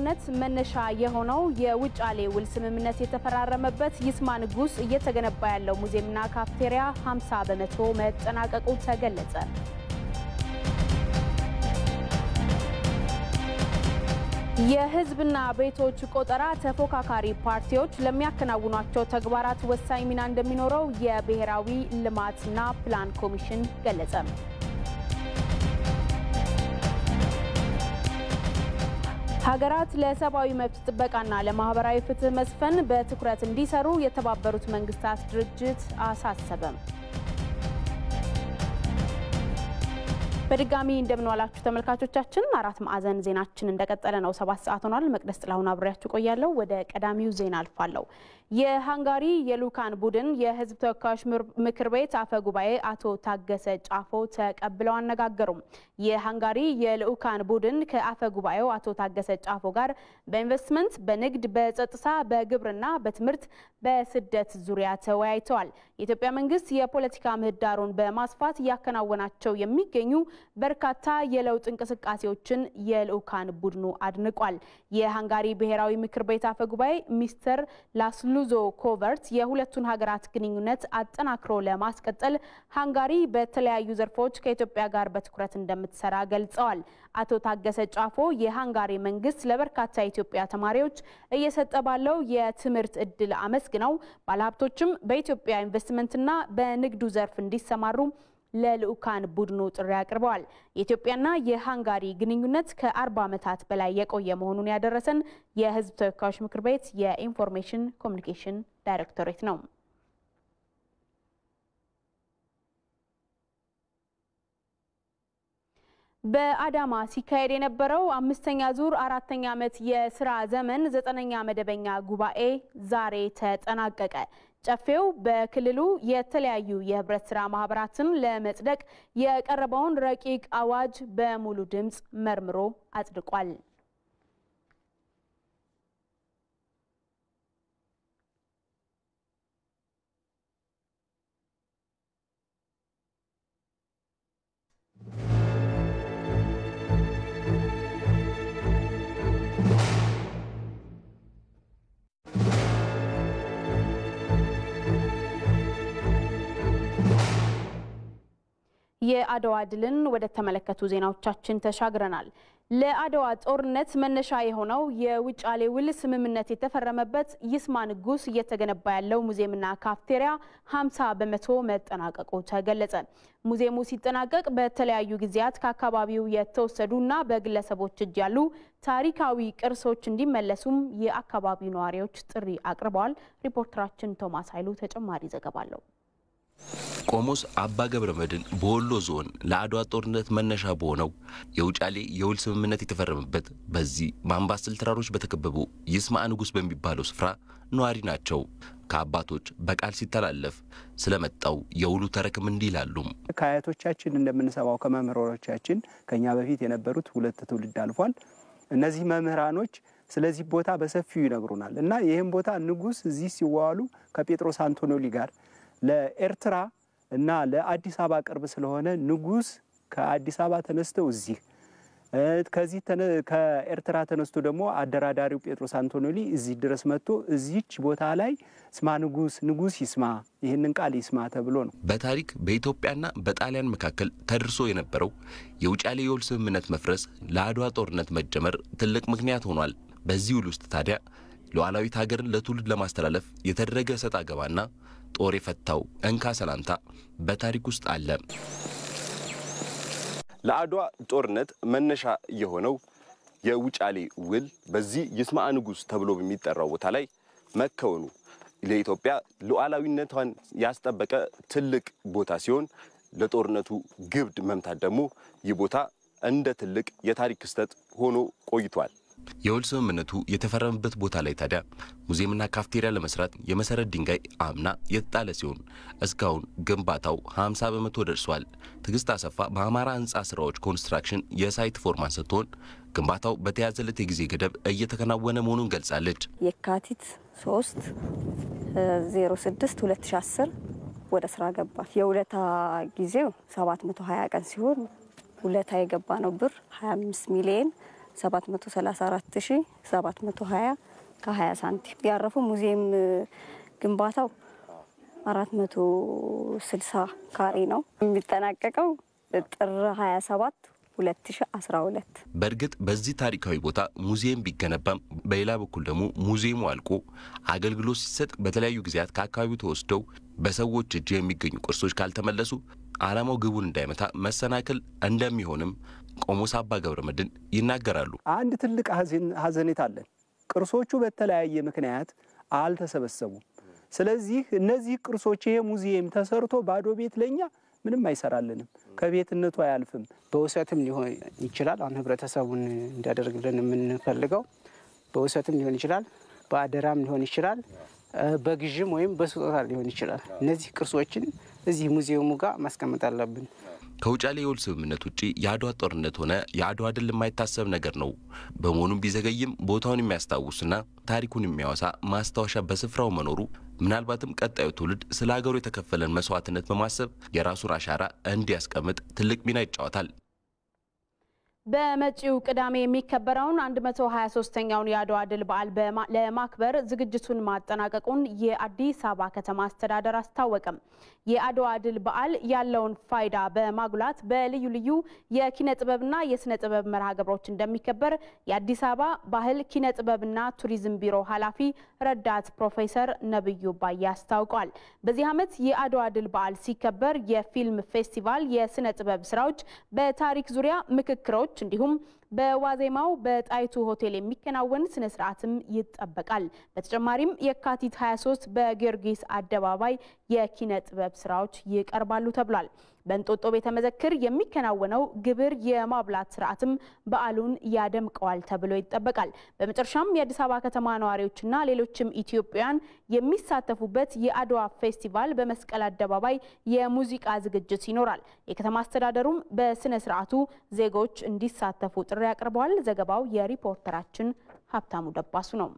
ጦርነት መነሻ የሆነው የውጫሌ ውል ስምምነት የተፈራረመበት ይስማ ንጉስ እየተገነባ ያለው ሙዚየምና ካፍቴሪያ 50 በመቶ መጠናቀቁ ተገለጸ። የሕዝብና ቤቶች ቆጠራ ተፎካካሪ ፓርቲዎች ለሚያከናውኗቸው ተግባራት ወሳኝ ሚና እንደሚኖረው የብሔራዊ ልማትና ፕላን ኮሚሽን ገለጸ። ሀገራት ለሰብአዊ መብት ጥበቃና ለማህበራዊ ፍትህ መስፈን በትኩረት እንዲሰሩ የተባበሩት መንግስታት ድርጅት አሳሰበም። በድጋሚ እንደምንዋላችሁ ተመልካቾቻችን፣ አራት ማዕዘን ዜናችን እንደቀጠለ ነው። ሰባት ሰዓት ሆኗል። መቅደስ ጥላሁን አብሬያችሁ ቆያለሁ። ወደ ቀዳሚው ዜና አልፋለሁ። የሃንጋሪ የልኡካን ቡድን የህዝብ ተወካዮች ምክር ቤት አፈ ጉባኤ አቶ ታገሰ ጫፎ ተቀብለው አነጋገሩም። የሃንጋሪ የልኡካን ቡድን ከአፈ ጉባኤው አቶ ታገሰ ጫፎ ጋር በኢንቨስትመንት፣ በንግድ፣ በጸጥታ፣ በግብርና፣ በትምህርት፣ በስደት ዙሪያ ተወያይተዋል። የኢትዮጵያ መንግስት የፖለቲካ ምህዳሩን በማስፋት እያከናወናቸው የሚገኙ በርካታ የለውጥ እንቅስቃሴዎችን የልኡካን ቡድኑ አድንቋል። የሃንጋሪ ብሔራዊ ምክር ቤት አፈ ጉባኤ ሚስተር ላስሉዞ ኮቨርት የሁለቱን ሀገራት ግንኙነት አጠናክሮ ለማስቀጠል ሃንጋሪ በተለያዩ ዘርፎች ከኢትዮጵያ ጋር በትኩረት እንደምትሰራ ገልጸዋል። አቶ ታገሰ ጫፎ የሃንጋሪ መንግስት ለበርካታ የኢትዮጵያ ተማሪዎች እየሰጠ ባለው የትምህርት እድል አመስግነው ባለሀብቶችም በኢትዮጵያ ኢንቨስትመንትና በንግዱ ዘርፍ እንዲሰማሩ ለልኡካን ቡድኑ ጥሪ አቅርበዋል። የኢትዮጵያና የሃንጋሪ ግንኙነት ከአርባ ዓመታት በላይ የቆየ መሆኑን ያደረሰን የህዝብ ተወካዮች ምክር ቤት የኢንፎርሜሽን ኮሚኒኬሽን ዳይሬክቶሬት ነው። በአዳማ ሲካሄድ የነበረው አምስተኛ ዙር አራተኛ ዓመት የስራ ዘመን ዘጠነኛ መደበኛ ጉባኤ ዛሬ ተጠናቀቀ። ጨፌው በክልሉ የተለያዩ የህብረት ስራ ማህበራትን ለመጽደቅ የቀረበውን ረቂቅ አዋጅ በሙሉ ድምፅ መርምሮ አጽድቋል። የአድዋ ድልን ወደ ተመለከቱ ዜናዎቻችን ተሻግረናል። ለአድዋ ጦርነት መነሻ የሆነው የውጫሌ ውል ስምምነት የተፈረመበት ይስማ ንጉስ እየተገነባ ያለው ሙዚየምና ካፍቴሪያ 50 በመቶ መጠናቀቁ ተገለጸ። ሙዚየሙ ሲጠናቀቅ በተለያዩ ጊዜያት ከአካባቢው የተወሰዱና በግለሰቦች እጅ ያሉ ታሪካዊ ቅርሶች እንዲመለሱም የአካባቢው ነዋሪዎች ጥሪ አቅርበዋል። ሪፖርተራችን ቶማስ ኃይሉ ተጨማሪ ዘገባ አለው። ቆሞስ አባ ገብረ መድኅን በወሎ ዞን ለአድዋ ጦርነት መነሻ በሆነው የውጫሌ የውል ስምምነት የተፈረመበት በዚህ በአምባሰል ተራሮች በተከበቡ ይስማ ንጉሥ በሚባለው ስፍራ ነዋሪ ናቸው። ከአባቶች በቃል ሲተላለፍ ስለመጣው የውሉ ተረክም እንዲህ ይላሉ። ከአያቶቻችን እንደምንሰማው ከመምህሮቻችን ከኛ በፊት የነበሩት ሁለት ትውልድ አልፏል። እነዚህ መምህራኖች ስለዚህ ቦታ በሰፊው ይነግሩናል እና ይህም ቦታ ንጉሥ እዚህ ሲዋዋሉ ከጴጥሮስ አንቶኖሊ ጋር ለኤርትራ እና ለአዲስ አበባ ቅርብ ስለሆነ ንጉሥ ከአዲስ አበባ ተነስተው እዚህ ከዚህ ከኤርትራ ተነስቶ ደግሞ አደራዳሪው ጴጥሮስ አንቶኖሊ እዚህ ድረስ መጥቶ እዚች ቦታ ላይ ስማ ንጉሥ ንጉሥ ይስማ ይህንን ቃል ይስማ ተብሎ ነው። በታሪክ በኢትዮጵያና በጣሊያን መካከል ተደርሶ የነበረው የውጫሌ የውል ስምምነት መፍረስ ለአድዋ ጦርነት መጀመር ትልቅ ምክንያት ሆኗል። በዚህ ውል ውስጥ ታዲያ ሉዓላዊት ሀገርን ለትውልድ ለማስተላለፍ የተደረገ ሰጥ አገባና ጦር የፈታው እንካ ሰላምታ በታሪክ ውስጥ አለ። ለአድዋ ጦርነት መነሻ የሆነው የውጫሌ ውል በዚህ ይስማ ንጉሥ ተብሎ በሚጠራው ቦታ ላይ መከወኑ ለኢትዮጵያ ሉዓላዊነቷን ያስጠበቀ ትልቅ ቦታ ሲሆን ለጦርነቱ ግብድ መምታት ደግሞ ይህ ቦታ እንደ ትልቅ የታሪክ ክስተት ሆኖ ቆይቷል። የውል ስምምነቱ የተፈረመበት ቦታ ላይ ታዲያ ሙዚየምና ካፍቴሪያ ለመስራት የመሰረት ድንጋይ አምና የተጣለ ሲሆን እስካሁን ግንባታው 50 በመቶ ደርሷል። ትዕግስት አሰፋ በአማራ ሕንፃ ስራዎች ኮንስትራክሽን የሳይት ፎርማን ስትሆን ግንባታው በተያዘለት የጊዜ ገደብ እየተከናወነ መሆኑን ገልጻለች። የካቲት 3 06 2010 ወደ ስራ ገባል። የውለታ ጊዜው 720 ቀን ሲሆን ውለታ የገባ ነው ብር 25 ሚሊዮን 734720 ከ20 ሳንቲም ያረፉ ሙዚየም ግንባታው 460 ካሬ ነው የሚጠናቀቀው ጥር 27 2012 በእርግጥ በዚህ ታሪካዊ ቦታ ሙዚየም ቢገነባም በሌላ በኩል ደግሞ ሙዚየሙ አልቆ አገልግሎት ሲሰጥ በተለያዩ ጊዜያት ከአካባቢው ተወስደው በሰዎች እጅ የሚገኙ ቅርሶች ካልተመለሱ ዓላማው ግቡን እንዳይመታ መሰናክል እንደሚሆንም ቆሞስ አባ ገብረ መድኅን ይናገራሉ። አንድ ትልቅ ሐዘኔታ አለን። ቅርሶቹ በተለያየ ምክንያት አልተሰበሰቡም። ስለዚህ እነዚህ ቅርሶች ይሄ ሙዚየም ተሰርቶ ባዶ ቤት ለኛ ምንም አይሰራልንም፣ ከቤትነቱ አያልፍም። በውሰትም ሊሆን ይችላል። አሁን ህብረተሰቡን እንዲያደርግልን የምንፈልገው በውሰትም ሊሆን ይችላል፣ በአደራም ሊሆን ይችላል፣ በግዥም ወይም በስጦታ ሊሆን ይችላል። እነዚህ ቅርሶችን እዚህ ሙዚየሙ ጋር ማስቀመጥ አለብን። ከውጫሌ የውል ስምምነት ውጪ የአድዋ ጦርነት ሆነ የአድዋ ድል የማይታሰብ ነገር ነው። በመሆኑም ቢዘገይም ቦታውን የሚያስታውስና ታሪኩን የሚያወሳ ማስታወሻ በስፍራው መኖሩ ምናልባትም ቀጣዩ ትውልድ ስለ ሀገሩ የተከፈለን መስዋዕትነት በማሰብ የራሱን አሻራ እንዲያስቀምጥ ትልቅ ሚና ይጫወታል። በመጪው ቅዳሜ የሚከበረውን 123ኛውን የአድዋ ድል በዓል ለማክበር ዝግጅቱን ማጠናቀቁን የአዲስ አበባ ከተማ አስተዳደር አስታወቀም። የአድዋ ድል በዓል ያለውን ፋይዳ በማጉላት በልዩ ልዩ የኪነ ጥበብና የስነ ጥበብ መርሃ ግብሮች እንደሚከበር የአዲስ አበባ ባህል ኪነ ጥበብና ቱሪዝም ቢሮ ኃላፊ ረዳት ፕሮፌሰር ነብዩ ባዬ አስታውቋል። በዚህ ዓመት የአድዋ ድል በዓል ሲከበር የፊልም ፌስቲቫል፣ የስነ ጥበብ ስራዎች፣ በታሪክ ዙሪያ ምክክሮች እንዲሁም በዋዜማው በጣይቱ ሆቴል የሚከናወን ስነ ስርዓትም ይጠበቃል። በተጨማሪም የካቲት 23 በጊዮርጊስ አደባባይ የኪነ ጥበብ ስራዎች ይቀርባሉ ተብሏል። በእንጦጦ ቤተ መዘክር የሚከናወነው ግብር የማብላት ስርዓትም በዓሉን ያደምቀዋል ተብሎ ይጠበቃል። በመጨረሻም የአዲስ አበባ ከተማ ነዋሪዎችና ሌሎችም ኢትዮጵያውያን የሚሳተፉበት የአድዋ ፌስቲቫል በመስቀል አደባባይ የሙዚቃ ዝግጅት ይኖራል። የከተማ አስተዳደሩም በስነ ስርዓቱ ዜጎች እንዲሳተፉ ጥሪ አቅርበዋል። ዘገባው የሪፖርተራችን ሀብታሙ ደባሱ ነው።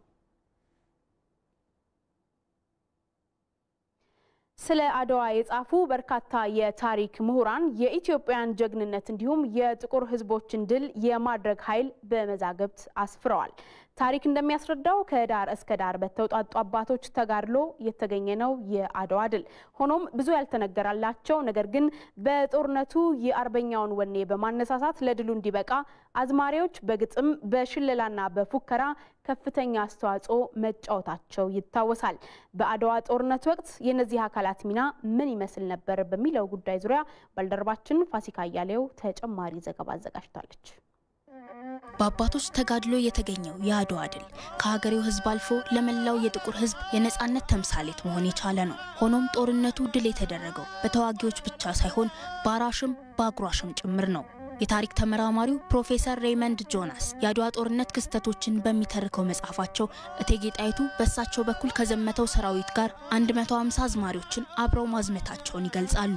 ስለ አድዋ የጻፉ በርካታ የታሪክ ምሁራን የኢትዮጵያን ጀግንነት እንዲሁም የጥቁር ሕዝቦችን ድል የማድረግ ኃይል በመዛግብት አስፍረዋል። ታሪክ እንደሚያስረዳው ከዳር እስከ ዳር በተውጣጡ አባቶች ተጋድሎ የተገኘ ነው የአድዋ ድል። ሆኖም ብዙ ያልተነገራላቸው ነገር ግን በጦርነቱ የአርበኛውን ወኔ በማነሳሳት ለድሉ እንዲበቃ አዝማሪዎች በግጥም በሽለላና በፉከራ ከፍተኛ አስተዋጽኦ መጫወታቸው ይታወሳል። በአድዋ ጦርነት ወቅት የእነዚህ አካላት ሚና ምን ይመስል ነበር በሚለው ጉዳይ ዙሪያ ባልደረባችን ፋሲካ አያሌው ተጨማሪ ዘገባ አዘጋጅታለች። በአባቶች ተጋድሎ የተገኘው የአድዋ ድል ከሀገሬው ሕዝብ አልፎ ለመላው የጥቁር ሕዝብ የነጻነት ተምሳሌት መሆን የቻለ ነው። ሆኖም ጦርነቱ ድል የተደረገው በተዋጊዎች ብቻ ሳይሆን በአራሽም በአጉራሽም ጭምር ነው። የታሪክ ተመራማሪው ፕሮፌሰር ሬይመንድ ጆናስ የአድዋ ጦርነት ክስተቶችን በሚተርከው መጽሐፋቸው እቴጌ ጣይቱ በእሳቸው በኩል ከዘመተው ሰራዊት ጋር 150 አዝማሪዎችን አብረው ማዝመታቸውን ይገልጻሉ።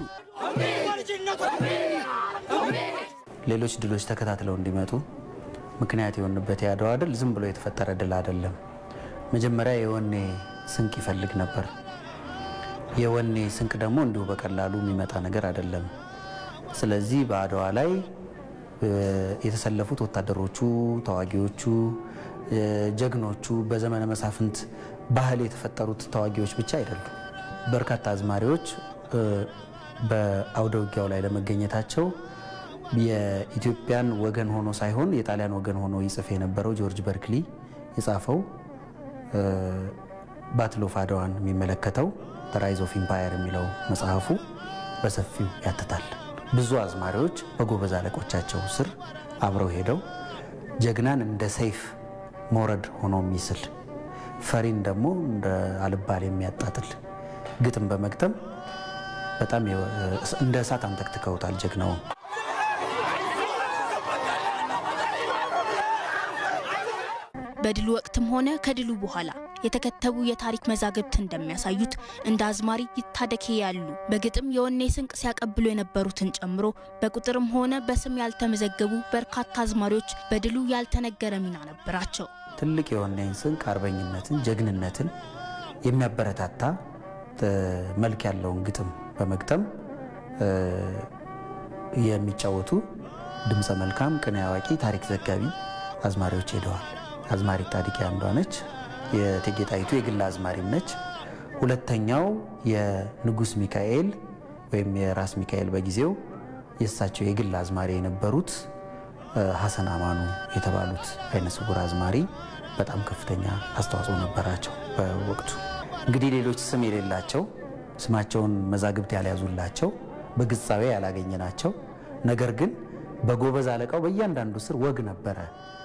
ሌሎች ድሎች ተከታትለው እንዲመጡ ምክንያት የሆንበት የአድዋ ድል ዝም ብሎ የተፈጠረ ድል አይደለም። መጀመሪያ የወኔ ስንቅ ይፈልግ ነበር። የወኔ ስንቅ ደግሞ እንዲሁ በቀላሉ የሚመጣ ነገር አይደለም። ስለዚህ በአድዋ ላይ የተሰለፉት ወታደሮቹ፣ ተዋጊዎቹ፣ ጀግኖቹ በዘመነ መሳፍንት ባህል የተፈጠሩት ተዋጊዎች ብቻ አይደሉም። በርካታ አዝማሪዎች በአውደ ውጊያው ላይ ለመገኘታቸው የኢትዮጵያን ወገን ሆኖ ሳይሆን የጣሊያን ወገን ሆኖ ይጽፍ የነበረው ጆርጅ በርክሊ የጻፈው ባትል ኦፍ አድዋን የሚመለከተው ራይዝ ኦፍ ኢምፓየር የሚለው መጽሐፉ በሰፊው ያትታል። ብዙ አዝማሪዎች በጎበዝ አለቆቻቸው ስር አብረው ሄደው ጀግናን እንደ ሰይፍ መውረድ ሆኖ የሚስል ፈሪን ደግሞ እንደ አልባል የሚያጣጥል ግጥም በመግጠም በጣም እንደ እሳት አንተክትከውታል ጀግናውን። በድሉ ወቅትም ሆነ ከድሉ በኋላ የተከተቡ የታሪክ መዛግብት እንደሚያሳዩት እንደ አዝማሪ ይታደኬ ያሉ በግጥም የወኔ ስንቅ ሲያቀብሉ የነበሩትን ጨምሮ በቁጥርም ሆነ በስም ያልተመዘገቡ በርካታ አዝማሪዎች በድሉ ያልተነገረ ሚና ነበራቸው። ትልቅ የወኔን ስንቅ አርበኝነትን፣ ጀግንነትን የሚያበረታታ መልክ ያለውን ግጥም በመግጠም የሚጫወቱ ድምፀ መልካም፣ ቅኔ አዋቂ፣ ታሪክ ዘጋቢ አዝማሪዎች ሄደዋል። አዝማሪ ጣዲቄ አንዷ ነች። የእቴጌ ጣይቱ የግል አዝማሪም ነች። ሁለተኛው የንጉስ ሚካኤል ወይም የራስ ሚካኤል በጊዜው የእሳቸው የግል አዝማሪ የነበሩት ሀሰን አማኑ የተባሉት አይነ ስውር አዝማሪ በጣም ከፍተኛ አስተዋጽኦ ነበራቸው በወቅቱ። እንግዲህ ሌሎች ስም የሌላቸው ስማቸውን መዛግብት ያልያዙላቸው በግጻዌ ያላገኘናቸው ነገር ግን በጎበዝ አለቃው በእያንዳንዱ ስር ወግ ነበረ።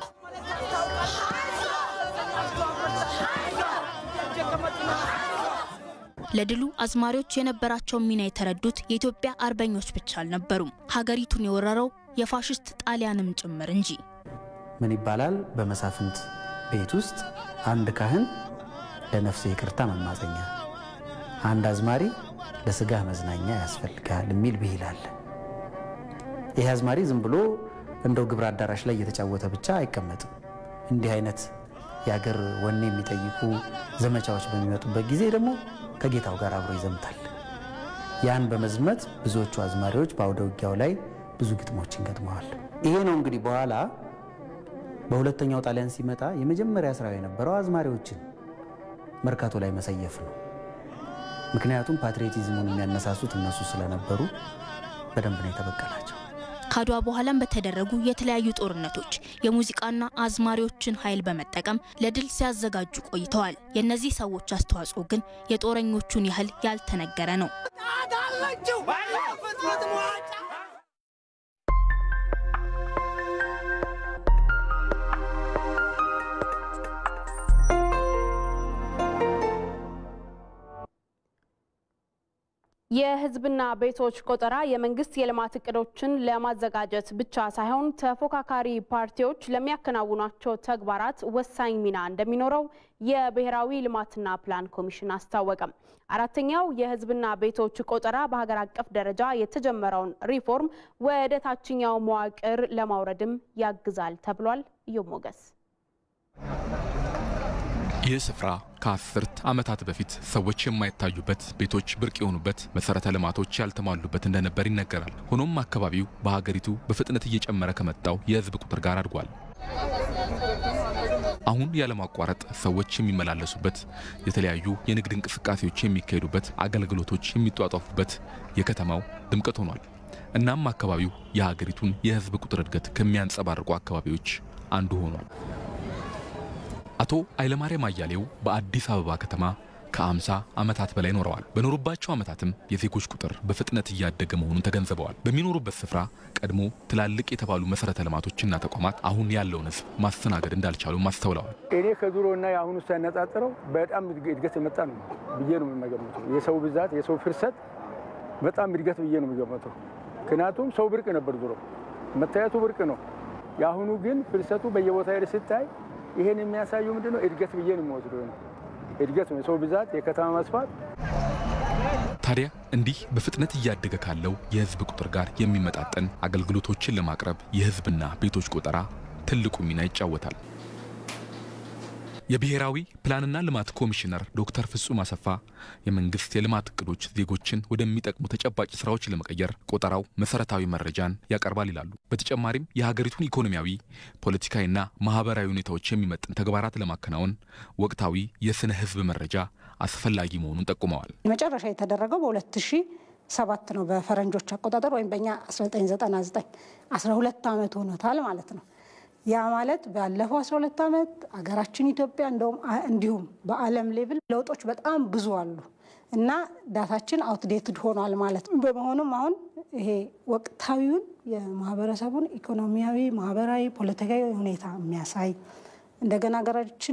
ለድሉ አዝማሪዎች የነበራቸውን ሚና የተረዱት የኢትዮጵያ አርበኞች ብቻ አልነበሩም። ሀገሪቱን የወረረው የፋሽስት ጣሊያንም ጭምር እንጂ። ምን ይባላል? በመሳፍንት ቤት ውስጥ አንድ ካህን ለነፍስ ይቅርታ መማፀኛ፣ አንድ አዝማሪ ለስጋ መዝናኛ ያስፈልጋል የሚል ብሂል አለ። ይህ አዝማሪ ዝም ብሎ እንደው ግብር አዳራሽ ላይ እየተጫወተ ብቻ አይቀመጥም። እንዲህ አይነት የአገር ወኔ የሚጠይቁ ዘመቻዎች በሚመጡበት ጊዜ ደግሞ ከጌታው ጋር አብሮ ይዘምታል። ያን በመዝመት ብዙዎቹ አዝማሪዎች በአውደ ውጊያው ላይ ብዙ ግጥሞችን ገጥመዋል። ይሄ ነው እንግዲህ በኋላ በሁለተኛው ጣሊያን ሲመጣ የመጀመሪያ ስራው የነበረው አዝማሪዎችን መርካቶ ላይ መሰየፍ ነው። ምክንያቱም ፓትሪዮቲዝሙን የሚያነሳሱት እነሱ ስለነበሩ በደንብ ነው የተበቀላቸው። ከአድዋ በኋላም በተደረጉ የተለያዩ ጦርነቶች የሙዚቃና አዝማሪዎችን ኃይል በመጠቀም ለድል ሲያዘጋጁ ቆይተዋል። የእነዚህ ሰዎች አስተዋጽኦ ግን የጦረኞቹን ያህል ያልተነገረ ነው። የሕዝብና ቤቶች ቆጠራ የመንግስት የልማት እቅዶችን ለማዘጋጀት ብቻ ሳይሆን ተፎካካሪ ፓርቲዎች ለሚያከናውኗቸው ተግባራት ወሳኝ ሚና እንደሚኖረው የብሔራዊ ልማትና ፕላን ኮሚሽን አስታወቀም። አራተኛው የሕዝብና ቤቶች ቆጠራ በሀገር አቀፍ ደረጃ የተጀመረውን ሪፎርም ወደ ታችኛው መዋቅር ለማውረድም ያግዛል ተብሏል። እዮም ሞገስ ይህ ስፍራ ከአስርት ዓመታት በፊት ሰዎች የማይታዩበት ቤቶች ብርቅ የሆኑበት መሰረተ ልማቶች ያልተሟሉበት እንደነበር ይነገራል። ሆኖም አካባቢው በሀገሪቱ በፍጥነት እየጨመረ ከመጣው የህዝብ ቁጥር ጋር አድጓል። አሁን ያለማቋረጥ ሰዎች የሚመላለሱበት፣ የተለያዩ የንግድ እንቅስቃሴዎች የሚካሄዱበት፣ አገልግሎቶች የሚጧጧፉበት የከተማው ድምቀት ሆኗል። እናም አካባቢው የሀገሪቱን የህዝብ ቁጥር እድገት ከሚያንጸባርቁ አካባቢዎች አንዱ ሆኗል። አቶ ኃይለማርያም አያሌው በአዲስ አበባ ከተማ ከ50 ዓመታት በላይ ኖረዋል። በኖሩባቸው ዓመታትም የዜጎች ቁጥር በፍጥነት እያደገ መሆኑን ተገንዝበዋል። በሚኖሩበት ስፍራ ቀድሞ ትላልቅ የተባሉ መሰረተ ልማቶችና ተቋማት አሁን ያለውን ህዝብ ማስተናገድ እንዳልቻሉም አስተውለዋል። እኔ ከድሮ እና የአሁኑ ሳያነጻጽረው በጣም እድገት የመጣ ነው ብዬ ነው የምገምተው። የሰው ብዛት፣ የሰው ፍርሰት በጣም እድገት ብዬ ነው የሚገምተው። ምክንያቱም ሰው ብርቅ ነበር ድሮ፣ መታየቱ ብርቅ ነው። የአሁኑ ግን ፍልሰቱ በየቦታ ሄደ ስታይ ይሄን የሚያሳየው ምንድን ነው? እድገት ብዬ ነው የሚወስደው። እድገት ነው፣ የሰው ብዛት፣ የከተማ መስፋት። ታዲያ እንዲህ በፍጥነት እያደገ ካለው የህዝብ ቁጥር ጋር የሚመጣጠን አገልግሎቶችን ለማቅረብ የህዝብና ቤቶች ቆጠራ ትልቁ ሚና ይጫወታል። የብሔራዊ ፕላንና ልማት ኮሚሽነር ዶክተር ፍጹም አሰፋ የመንግስት የልማት እቅዶች ዜጎችን ወደሚጠቅሙ ተጨባጭ ስራዎች ለመቀየር ቆጠራው መሰረታዊ መረጃን ያቀርባል ይላሉ። በተጨማሪም የሀገሪቱን ኢኮኖሚያዊ፣ ፖለቲካዊና ማህበራዊ ሁኔታዎች የሚመጥን ተግባራት ለማከናወን ወቅታዊ የስነ ህዝብ መረጃ አስፈላጊ መሆኑን ጠቁመዋል። መጨረሻ የተደረገው በ2000 ሰባት ነው በፈረንጆች አቆጣጠር ወይም በእኛ 1999 12 ዓመት ሆኖታል ማለት ነው። ያ ማለት ባለፈው 12 ዓመት አገራችን ኢትዮጵያ እንደውም እንዲሁም በዓለም ሌቭል ለውጦች በጣም ብዙ አሉ እና ዳታችን አውትዴትድ ሆኗል ማለት ነው። በመሆኑም አሁን ይሄ ወቅታዊውን የማህበረሰቡን ኢኮኖሚያዊ፣ ማህበራዊ፣ ፖለቲካዊ ሁኔታ የሚያሳይ እንደገና ሀገራችን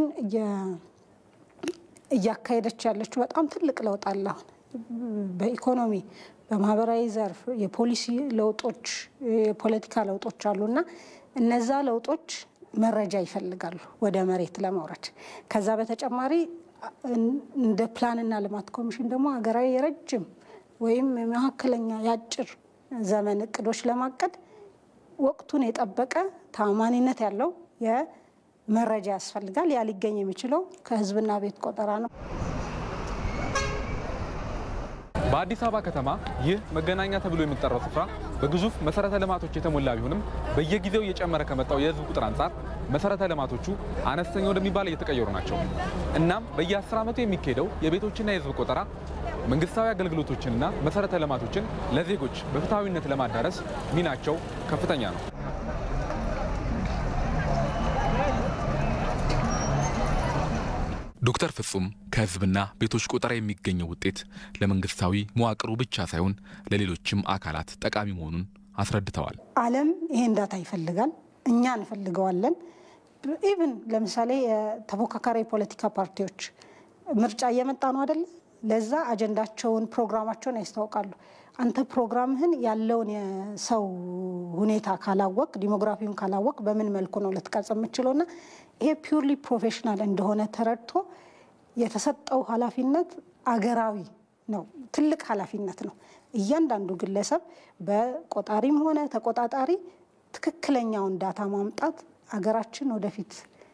እያካሄደች ያለችው በጣም ትልቅ ለውጥ አለ አሁን በኢኮኖሚ በማህበራዊ ዘርፍ የፖሊሲ ለውጦች የፖለቲካ ለውጦች አሉና እነዛ ለውጦች መረጃ ይፈልጋሉ ወደ መሬት ለማውረድ። ከዛ በተጨማሪ እንደ ፕላንና ልማት ኮሚሽን ደግሞ ሀገራዊ የረጅም ወይም የመካከለኛ የአጭር ዘመን እቅዶች ለማቀድ ወቅቱን የጠበቀ ታማኒነት ያለው የመረጃ ያስፈልጋል። ያ ሊገኝ የሚችለው ከህዝብና ቤት ቆጠራ ነው። በአዲስ አበባ ከተማ ይህ መገናኛ ተብሎ የሚጠራው ስፍራ በግዙፍ መሰረተ ልማቶች የተሞላ ቢሆንም በየጊዜው እየጨመረ ከመጣው የህዝብ ቁጥር አንጻር መሰረተ ልማቶቹ አነስተኛ ወደሚባል እየተቀየሩ ናቸው። እናም በየ10 ዓመቱ የሚካሄደው የቤቶችና የህዝብ ቆጠራ መንግስታዊ አገልግሎቶችንና መሰረተ ልማቶችን ለዜጎች በፍትሐዊነት ለማዳረስ ሚናቸው ከፍተኛ ነው። ዶክተር ፍጹም ከህዝብና ቤቶች ቆጠራ የሚገኘው ውጤት ለመንግስታዊ መዋቅሩ ብቻ ሳይሆን ለሌሎችም አካላት ጠቃሚ መሆኑን አስረድተዋል። ዓለም ይሄን ዳታ ይፈልጋል፣ እኛ እንፈልገዋለን። ኢቭን ለምሳሌ የተፎካካሪ የፖለቲካ ፓርቲዎች ምርጫ እየመጣ ነው አደለ? ለዛ አጀንዳቸውን ፕሮግራማቸውን ያስታውቃሉ። አንተ ፕሮግራምህን ያለውን የሰው ሁኔታ ካላወቅ ዲሞግራፊውን ካላወቅ በምን መልኩ ነው ልትቀርጽ የምችለው? እና ይሄ ፒውርሊ ፕሮፌሽናል እንደሆነ ተረድቶ የተሰጠው ኃላፊነት አገራዊ ነው። ትልቅ ኃላፊነት ነው። እያንዳንዱ ግለሰብ በቆጣሪም ሆነ ተቆጣጣሪ ትክክለኛውን ዳታ ማምጣት አገራችን ወደፊት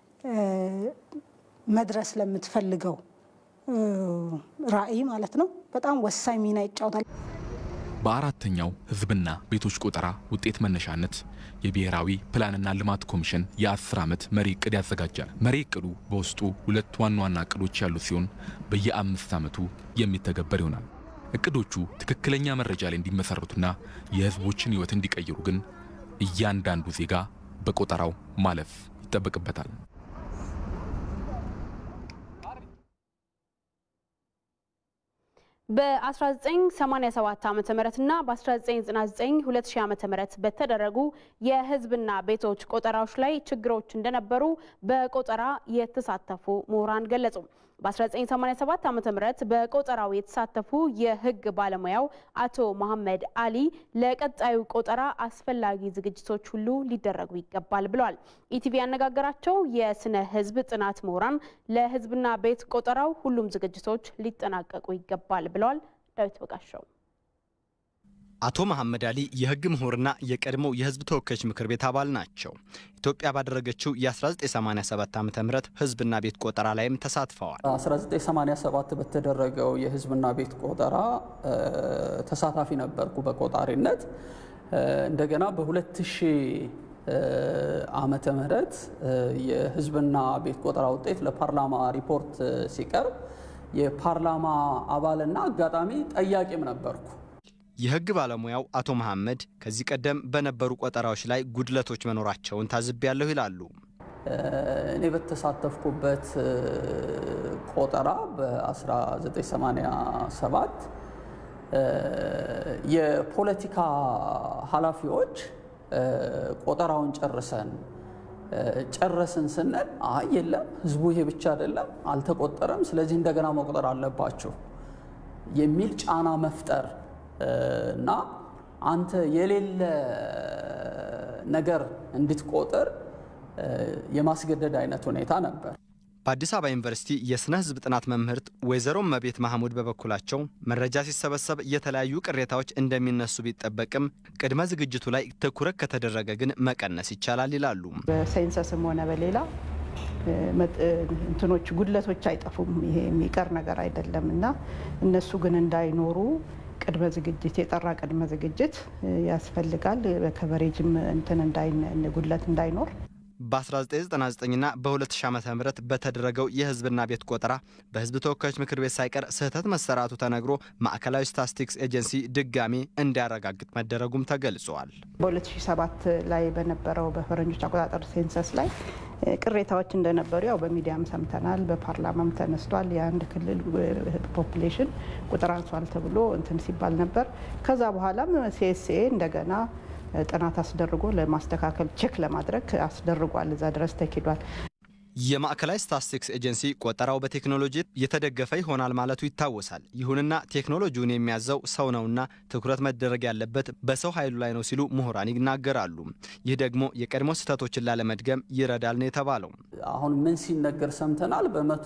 መድረስ ለምትፈልገው ራዕይ ማለት ነው በጣም ወሳኝ ሚና ይጫወታል። በአራተኛው ህዝብና ቤቶች ቆጠራ ውጤት መነሻነት የብሔራዊ ፕላንና ልማት ኮሚሽን የአስር ዓመት መሪ እቅድ ያዘጋጃል። መሪ እቅዱ በውስጡ ሁለት ዋና ዋና እቅዶች ያሉት ሲሆን በየአምስት ዓመቱ የሚተገበር ይሆናል። እቅዶቹ ትክክለኛ መረጃ ላይ እንዲመሰረቱና የህዝቦችን ህይወት እንዲቀይሩ ግን እያንዳንዱ ዜጋ በቆጠራው ማለፍ ይጠበቅበታል። በ1987 ዓ ም እና በ1999 2000 ዓ ም በተደረጉ የህዝብና ቤቶች ቆጠራዎች ላይ ችግሮች እንደነበሩ በቆጠራ የተሳተፉ ምሁራን ገለጹ። በ1987 ዓ ም በቆጠራው የተሳተፉ የህግ ባለሙያው አቶ መሐመድ አሊ ለቀጣዩ ቆጠራ አስፈላጊ ዝግጅቶች ሁሉ ሊደረጉ ይገባል ብለዋል። ኢቲቪ ያነጋገራቸው የስነ ህዝብ ጥናት ምሁራን ለህዝብና ቤት ቆጠራው ሁሉም ዝግጅቶች ሊጠናቀቁ ይገባል ብለዋል። ዳዊት በጋሻው አቶ መሐመድ አሊ የህግ ምሁርና የቀድሞው የህዝብ ተወካዮች ምክር ቤት አባል ናቸው። ኢትዮጵያ ባደረገችው የ1987 ዓ ም ህዝብና ቤት ቆጠራ ላይም ተሳትፈዋል። 1987 በተደረገው የህዝብና ቤት ቆጠራ ተሳታፊ ነበርኩ በቆጣሪነት። እንደገና በ2000 ዓመተ ምህረት የህዝብና ቤት ቆጠራ ውጤት ለፓርላማ ሪፖርት ሲቀርብ የፓርላማ አባልና አጋጣሚ ጠያቂም ነበርኩ። የህግ ባለሙያው አቶ መሐመድ ከዚህ ቀደም በነበሩ ቆጠራዎች ላይ ጉድለቶች መኖራቸውን ታዝቤያለሁ ይላሉ። እኔ በተሳተፍኩበት ቆጠራ በ1987 የፖለቲካ ኃላፊዎች ቆጠራውን ጨርሰን ጨረስን ስንል አይ የለም ህዝቡ ይሄ ብቻ አይደለም አልተቆጠረም፣ ስለዚህ እንደገና መቁጠር አለባቸው የሚል ጫና መፍጠር እና አንተ የሌለ ነገር እንድትቆጥር የማስገደድ አይነት ሁኔታ ነበር። በአዲስ አበባ ዩኒቨርሲቲ የስነ ህዝብ ጥናት መምህርት ወይዘሮ መቤት ማህሙድ በበኩላቸው መረጃ ሲሰበሰብ የተለያዩ ቅሬታዎች እንደሚነሱ ቢጠበቅም ቅድመ ዝግጅቱ ላይ ትኩረት ከተደረገ ግን መቀነስ ይቻላል ይላሉ። በሳይንሰስም ሆነ በሌላ እንትኖች ጉድለቶች አይጠፉም። ይሄ የሚቀር ነገር አይደለም እና እነሱ ግን እንዳይኖሩ ቅድመ ዝግጅት የጠራ ቅድመ ዝግጅት ያስፈልጋል። በከቨሬጅም እንትን ጉድለት እንዳይኖር በ1999ና በ2000 ዓ ም በተደረገው የህዝብና ቤት ቆጠራ በህዝብ ተወካዮች ምክር ቤት ሳይቀር ስህተት መሰራቱ ተነግሮ ማዕከላዊ ስታትስቲክስ ኤጀንሲ ድጋሚ እንዲያረጋግጥ መደረጉም ተገልጿል። በ2007 ላይ በነበረው በፈረንጆች አቆጣጠር ሴንሰስ ላይ ቅሬታዎች እንደነበሩ ያው በሚዲያም ሰምተናል። በፓርላማም ተነስቷል። የአንድ ክልል ፖፕሌሽን ቁጥር አንሷል ተብሎ እንትን ሲባል ነበር። ከዛ በኋላም ሲኤስኤ እንደገና ጥናት አስደርጎ ለማስተካከል ቼክ ለማድረግ አስደርጓል። እዛ ድረስ ተኪዷል። የማዕከላዊ ስታትስቲክስ ኤጀንሲ ቆጠራው በቴክኖሎጂ የተደገፈ ይሆናል ማለቱ ይታወሳል። ይሁንና ቴክኖሎጂውን የሚያዘው ሰው ነውና ትኩረት መደረግ ያለበት በሰው ኃይሉ ላይ ነው ሲሉ ምሁራን ይናገራሉ። ይህ ደግሞ የቀድሞ ስህተቶችን ላለመድገም ይረዳል ነው የተባለው። አሁን ምን ሲነገር ሰምተናል። በመቶ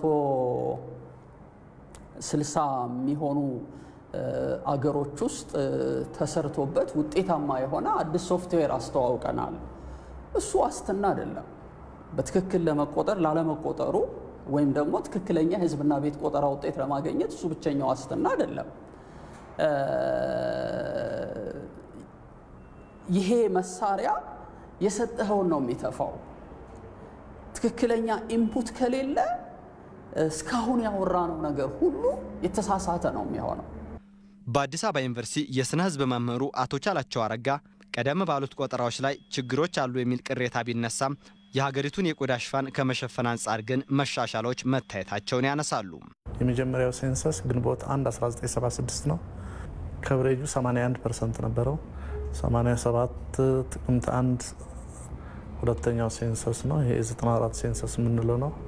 ስልሳ የሚሆኑ አገሮች ውስጥ ተሰርቶበት ውጤታማ የሆነ አዲስ ሶፍትዌር አስተዋውቀናል። እሱ ዋስትና አይደለም። በትክክል ለመቆጠር ላለመቆጠሩ ወይም ደግሞ ትክክለኛ ህዝብና ቤት ቆጠራ ውጤት ለማግኘት እሱ ብቸኛ ዋስትና አይደለም። ይሄ መሳሪያ የሰጠኸውን ነው የሚተፋው። ትክክለኛ ኢንፑት ከሌለ እስካሁን ያወራነው ነገር ሁሉ የተሳሳተ ነው የሚሆነው። በአዲስ አበባ ዩኒቨርሲቲ የስነ ህዝብ መምህሩ አቶ ቻላቸው አረጋ ቀደም ባሉት ቆጠራዎች ላይ ችግሮች አሉ የሚል ቅሬታ ቢነሳም የሀገሪቱን የቆዳ ሽፋን ከመሸፈን አንጻር ግን መሻሻሎች መታየታቸውን ያነሳሉ። የመጀመሪያው ሴንሰስ ግንቦት 1 1976 ነው። ከብሬጁ 81 ፐርሰንት ነበረው። 87 ጥቅምት 1 ሁለተኛው ሴንሰስ ነው። ይሄ 94 ሴንሰስ የምንለው ነው።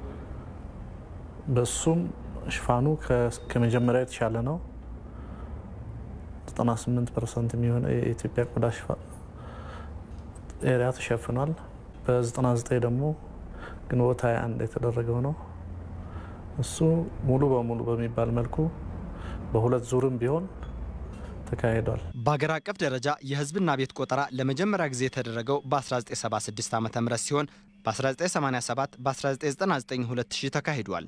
በሱም ሽፋኑ ከመጀመሪያው የተሻለ ነው። 98 ፐርሰንት የሚሆነ የኢትዮጵያ ቆዳ ኤሪያ ተሸፍኗል። በ99 ደግሞ ግንቦት 21 የተደረገው ነው። እሱ ሙሉ በሙሉ በሚባል መልኩ በሁለት ዙርም ቢሆን ተካሂዷል። በአገር አቀፍ ደረጃ የህዝብና ቤት ቆጠራ ለመጀመሪያ ጊዜ የተደረገው በ1976 ዓ ም ሲሆን በ1987 በ1999 2000 ተካሂዷል።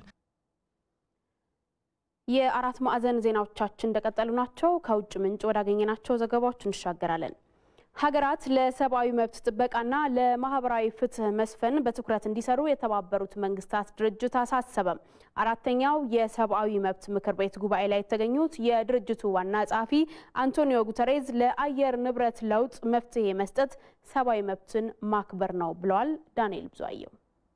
የአራት ማዕዘን ዜናዎቻችን እንደቀጠሉ ናቸው። ከውጭ ምንጭ ወዳገኘናቸው ዘገባዎች እንሻገራለን። ሀገራት ለሰብአዊ መብት ጥበቃና ለማህበራዊ ፍትህ መስፈን በትኩረት እንዲሰሩ የተባበሩት መንግስታት ድርጅት አሳሰበም። አራተኛው የሰብአዊ መብት ምክር ቤት ጉባኤ ላይ የተገኙት የድርጅቱ ዋና ጸሐፊ አንቶኒዮ ጉተሬዝ ለአየር ንብረት ለውጥ መፍትሄ መስጠት ሰብአዊ መብትን ማክበር ነው ብለዋል። ዳንኤል ብዙአየው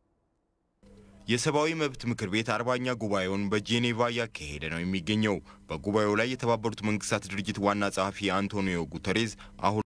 የሰብአዊ መብት ምክር ቤት አርባኛ ጉባኤውን በጄኔቫ እያካሄደ ነው የሚገኘው። በጉባኤው ላይ የተባበሩት መንግስታት ድርጅት ዋና ጸሐፊ አንቶኒዮ ጉተሬዝ አሁን